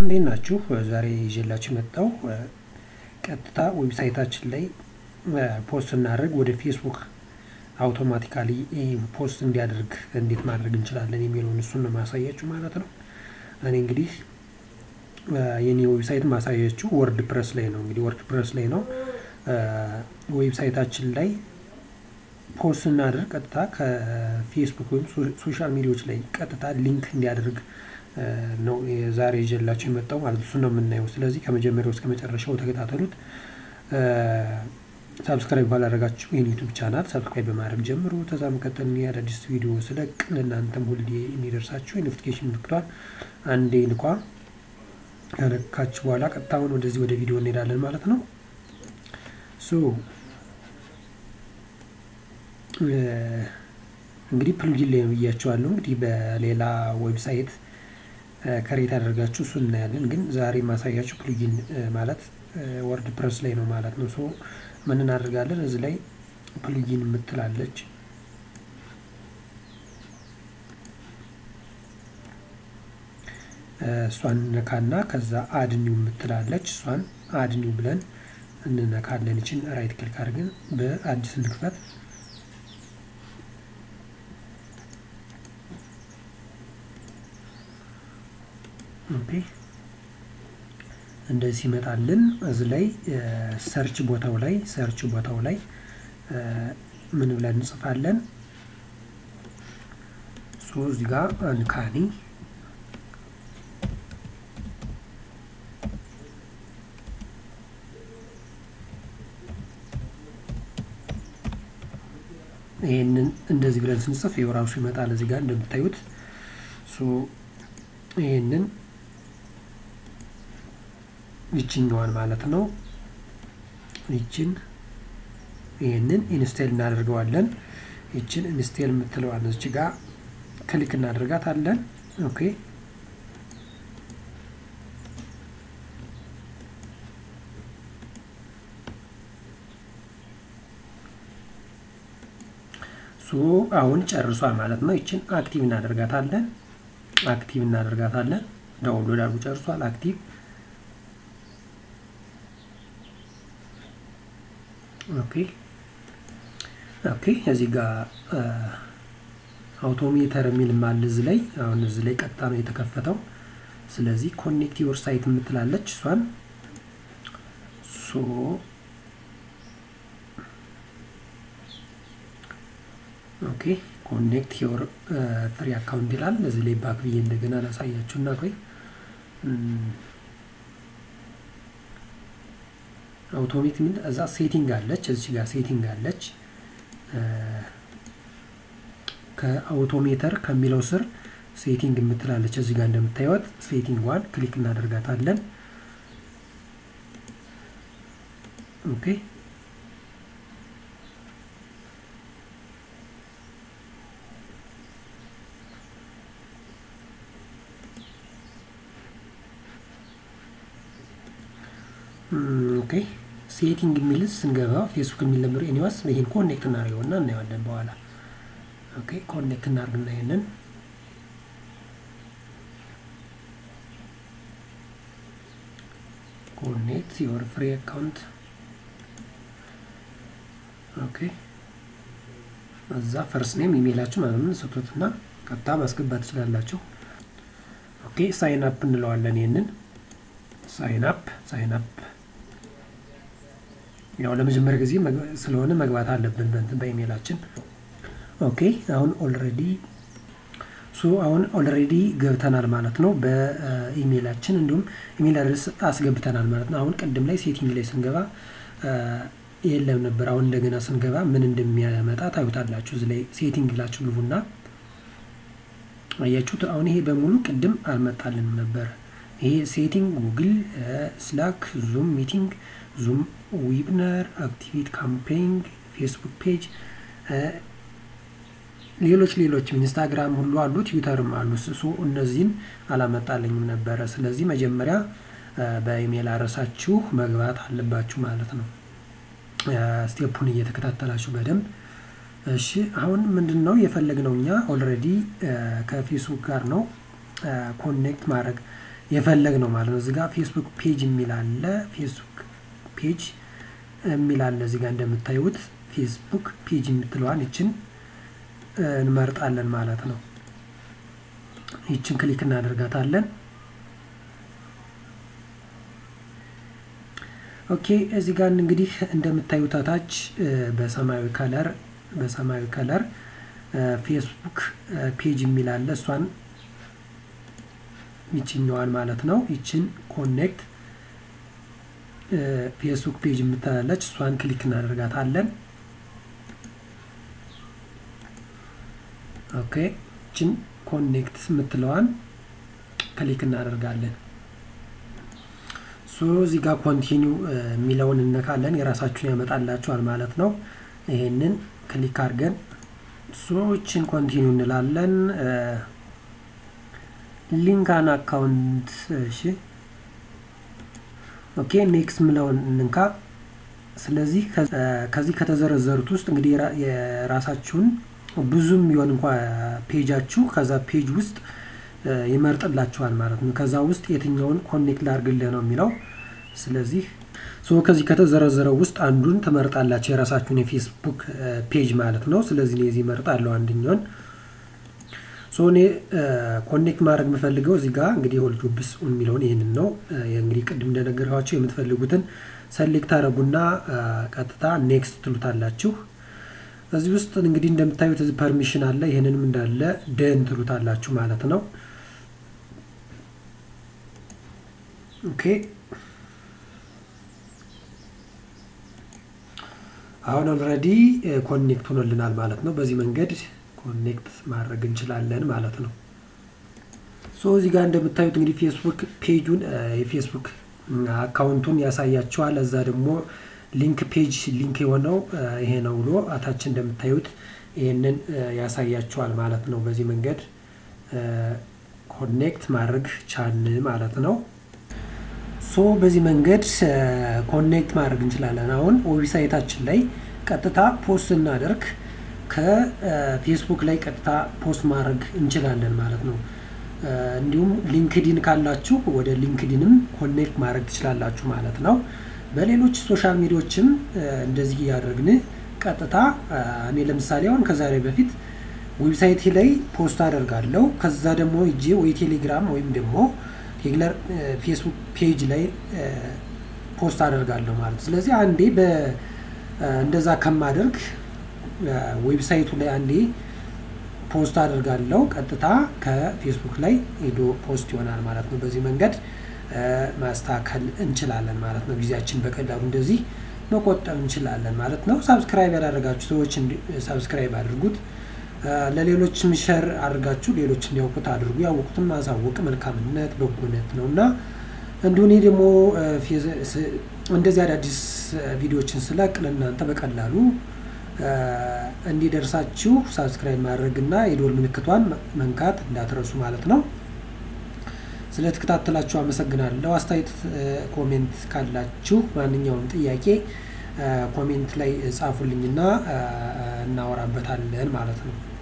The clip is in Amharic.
እንዴት ናችሁ? ዛሬ ይዤላችሁ የመጣው ቀጥታ ዌብሳይታችን ላይ ፖስት እናደርግ ወደ ፌስቡክ አውቶማቲካሊ ፖስት እንዲያደርግ እንዴት ማድረግ እንችላለን የሚለውን እሱን ነው ማሳያችሁ ማለት ነው። እኔ እንግዲህ የኔ ዌብሳይት ማሳያችሁ ወርድ ፕረስ ላይ ነው። እንግዲህ ወርድ ፕረስ ላይ ነው ዌብሳይታችን ላይ ፖስት እናደርግ ቀጥታ ከፌስቡክ ወይም ሶሻል ሚዲያዎች ላይ ቀጥታ ሊንክ እንዲያደርግ ነው ዛሬ ይዤላችሁ የመጣው ማለት እሱ ነው የምናየው። ስለዚህ ከመጀመሪያው እስከ መጨረሻው ተከታተሉት። ሳብስክራይብ ባላደረጋችሁ ይህን ዩቱብ ቻናል ሳብስክራይብ በማድረግ ጀምሩ። ከዛ መቀጠል አዳዲስ ቪዲዮ ስለቅ ለእናንተም ሁሌ የሚደርሳችሁ የኖቲፊኬሽን ምልክቷን አንዴ ንኳ። ከነካችሁ በኋላ ቀጥታውን ወደዚህ ወደ ቪዲዮ እንሄዳለን ማለት ነው። ሶ እንግዲህ ፕሉጊን ላይ ነው ብያቸዋለሁ። እንግዲህ በሌላ ዌብሳይት ከሬት አደርጋችሁ እሱ እናያለን። ግን ዛሬ ማሳያችሁ ፕሉጊን ማለት ወርድ ፕረስ ላይ ነው ማለት ነው። ሶ ምን እናደርጋለን? እዚህ ላይ ፕሉጊን የምትላለች እሷን እንነካና ከዛ አድኒው የምትላለች እሷን አድኒው ብለን እንነካለን። ይችን ራይት ክሊክ አድርገን በአዲስ እንክፈት። ኦኬ እንደዚህ ይመጣልን። እዚህ ላይ ሰርች ቦታው ላይ ሰርች ቦታው ላይ ምን ብለን እንጽፋለን? ሶ እዚህ ጋር አንካኒ ይህንን እንደዚህ ብለን ስንጽፍ ይኸው ራሱ ይመጣል። እዚህ ጋር እንደምታዩት ይህንን ይችኛዋን ማለት ነው። ይችን ይህንን ኢንስቴል እናደርገዋለን። ይችን ኢንስቴል የምትለዋን እዚህ ጋር ክሊክ እናደርጋታለን። ኦኬ ሶ አሁን ጨርሷል ማለት ነው። ይችን አክቲቭ እናደርጋታለን። አክቲቭ እናደርጋታለን። ዳውንሎድ አድርጎ ጨርሷል። አክቲቭ ኦኬ ኦኬ። እዚህ ጋር አውቶሜተር የሚል ማል እዚህ ላይ አሁን እዚህ ላይ ቀጥታ ነው የተከፈተው። ስለዚህ ኮኔክት ዮር ሳይት የምትላለች እሷን ሶ ኦኬ ኮኔክት ዮር ፍሪ አካውንት ይላል። እዚህ ላይ ባክ ብዬ እንደገና ላሳያችሁ እና ቆይ አውቶሜት የሚል እዛ ሴቲንግ አለች። እዚህ ጋር ሴቲንግ አለች። ከአውቶሜተር ከሚለው ስር ሴቲንግ የምትላለች እዚህ ጋር እንደምታዩት ሴቲንግ ዋን ክሊክ እናደርጋታለን። ኦኬ ኦኬ ሴቲንግ የሚል ስንገባ ፌስቡክ የሚል ነበር። ኤኒዋስ ይህን ኮኔክት እናደርገውና እናየዋለን በኋላ። ኦኬ ኮኔክት እናደርግና ይሄንን ኮኔክት ዮር ፍሪ አካውንት ኦኬ። እዛ ፈርስ ኔም ኢሜይላችሁ ምናምን ስጡትና ቀጥታ ማስገባት ትችላላችሁ። ኦኬ ሳይን አፕ እንለዋለን። ይሄንን ሳይን አፕ ሳይን አፕ ያው ለመጀመሪያ ጊዜ ስለሆነ መግባት አለብን በእንትን በኢሜይላችን። ኦኬ አሁን ኦልሬዲ ሶ አሁን ኦልሬዲ ገብተናል ማለት ነው በኢሜይላችን እንዲሁም ኢሜይል አድረስ አስገብተናል ማለት ነው። አሁን ቅድም ላይ ሴቲንግ ላይ ስንገባ የለም ነበር። አሁን እንደገና ስንገባ ምን እንደሚያመጣ ታዩታላችሁ። እዚህ ላይ ሴቲንግ ብላችሁ ግቡና አያችሁት። አሁን ይሄ በሙሉ ቅድም አልመጣልንም ነበር። ይሄ ሴቲንግ ጉግል፣ ስላክ፣ ዙም ሚቲንግ ዙም ዊብነር፣ አክቲቪቲ ካምፔይንግ፣ ፌስቡክ ፔጅ፣ ሌሎች ሌሎችም ኢንስታግራም ሁሉ አሉ፣ ትዊተርም አሉ። እሱ እነዚህን አላመጣልኝም ነበረ። ስለዚህ መጀመሪያ በኢሜይል አድረሳችሁ መግባት አለባችሁ ማለት ነው። ስቴፑን እየተከታተላችሁ በደንብ እሺ። አሁን ምንድን ነው የፈለግነው እኛ ኦልሬዲ ከፌስቡክ ጋር ነው ኮኔክት ማድረግ የፈለግ ነው ማለት ነው። እዚጋ ፌስቡክ ፔጅ የሚል አለ። ፌስቡክ ፔጅ የሚል አለ እዚጋ እንደምታዩት ፌስቡክ ፔጅ የምትለዋን ይችን እንመርጣለን ማለት ነው። ይችን ክሊክ እናደርጋታለን። ኦኬ እዚህ ጋር እንግዲህ እንደምታዩት ታች በሰማያዊ ከለር በሰማያዊ ከለር ፌስቡክ ፔጅ የሚል አለ። እሷን ይችኛዋን ማለት ነው። ይችን ኮኔክት ፌስቡክ ፔጅ የምትላለች እሷን ክሊክ እናደርጋታለን። ኦኬ ይችን ኮኔክት የምትለዋን ክሊክ እናደርጋለን። ሶ እዚህ ጋር ኮንቲኒው የሚለውን እነካለን። የራሳችሁን ያመጣላችኋል ማለት ነው። ይሄንን ክሊክ አድርገን ሶችን ኮንቲኒው እንላለን። ሊንካን አካውንት እሺ፣ ኦኬ ኔክስት ምለውን እንንካ። ስለዚህ ከዚህ ከተዘረዘሩት ውስጥ እንግዲህ የራሳችሁን ብዙም ቢሆን እንኳ ፔጃችሁ ከዛ ፔጅ ውስጥ ይመርጥላችኋል ማለት ነው። ከዛ ውስጥ የትኛውን ኮኔክት ላድርግልህ ነው የሚለው። ስለዚህ ሶ ከዚህ ከተዘረዘረው ውስጥ አንዱን ትመርጣላችሁ የራሳችሁን የፌስቡክ ፔጅ ማለት ነው። ስለዚህ እኔ እዚህ እመርጣለሁ አንደኛውን። ሶ እኔ ኮኔክት ማድረግ የምፈልገው እዚህ ጋር እንግዲህ ሆል ጆብስ የሚለውን ይህንን ነው። እንግዲህ ቅድም እንደነገርኳቸው የምትፈልጉትን ሰሌክት አደረጉና ቀጥታ ኔክስት ትሉታላችሁ። እዚህ ውስጥ እንግዲህ እንደምታዩት እዚህ ፐርሚሽን አለ። ይህንንም እንዳለ ደን ትሉታላችሁ ማለት ነው። ኦኬ አሁን ኦልሬዲ ኮኔክት ሆኖልናል ማለት ነው። በዚህ መንገድ ኮኔክት ማድረግ እንችላለን ማለት ነው። ሶ እዚህ ጋር እንደምታዩት እንግዲህ ፌስቡክ ፔጁን የፌስቡክ አካውንቱን ያሳያቸዋል። እዛ ደግሞ ሊንክ ፔጅ ሊንክ የሆነው ይሄ ነው ብሎ አታች እንደምታዩት ይህንን ያሳያቸዋል ማለት ነው። በዚህ መንገድ ኮኔክት ማድረግ ቻን ማለት ነው። ሶ በዚህ መንገድ ኮኔክት ማድረግ እንችላለን። አሁን ዌብሳይታችን ላይ ቀጥታ ፖስት እናደርግ ከፌስቡክ ላይ ቀጥታ ፖስት ማድረግ እንችላለን ማለት ነው። እንዲሁም ሊንክዲን ካላችሁ ወደ ሊንክዲንም ኮኔክት ማድረግ ትችላላችሁ ማለት ነው። በሌሎች ሶሻል ሚዲያዎችም እንደዚህ እያደረግን ቀጥታ እኔ ለምሳሌ አሁን ከዛሬ በፊት ዌብሳይቴ ላይ ፖስት አደርጋለሁ። ከዛ ደግሞ እጄ ወይ ቴሌግራም ወይም ደግሞ ሬግለር ፌስቡክ ፔጅ ላይ ፖስት አደርጋለሁ ማለት ስለዚህ አንዴ እንደዛ ከማደርግ ዌብሳይቱ ላይ አንዴ ፖስት አደርጋለሁ ቀጥታ ከፌስቡክ ላይ ሄዶ ፖስት ይሆናል ማለት ነው። በዚህ መንገድ ማስተካከል እንችላለን ማለት ነው። ጊዜያችን በቀላሉ እንደዚህ መቆጠብ እንችላለን ማለት ነው። ሳብስክራይብ ያላደረጋችሁ ሰዎች ሳብስክራይብ አድርጉት። ለሌሎችም ሸር አድርጋችሁ ሌሎች እንዲያውቁት አድርጉ። ያወቁትን ማሳወቅ መልካምነት በጎነት ነው እና እንዲሁ እኔ ደግሞ እንደዚህ አዳዲስ ቪዲዮዎችን ስለቅ ለእናንተ በቀላሉ እንዲደርሳችሁ ሳብስክራይብ ማድረግ እና የዶል ምልክቷን መንካት እንዳትረሱ ማለት ነው። ስለተከታተላችሁ አመሰግናለሁ። አስተያየት ኮሜንት ካላችሁ ማንኛውም ጥያቄ ኮሜንት ላይ ጻፉልኝና እናወራበታለን ማለት ነው።